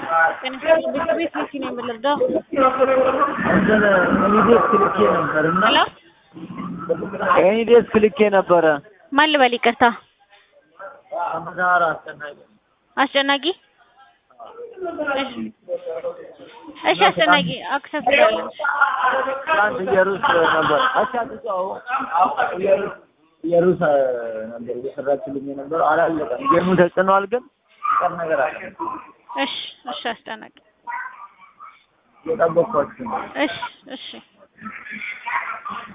ቤት ቤት መኪ ነው የምልርዳው እንትን ኤኒዴስክ ልኬ ነበር እና ሄሎ ኤኒዴስክ ልኬ ነበረ። ማን ልበል ይቅርታ አመዛራ አስጨናቂ አስጨናቂ እሺ እሺ አስጨናቂ አክሰስ ያለን ትናንት እየሩስ ነበር አቻጥጫው እየሩስ እየሩስ ነበር እየሰራችልኝ የነበረው አላለቀም። ጌሙ ተጭኗል፣ ግን ቀር ነገር አለ እሺ እሺ አስጨናቂ እየጠበቅኳችሁ ነው። እሺ እሺ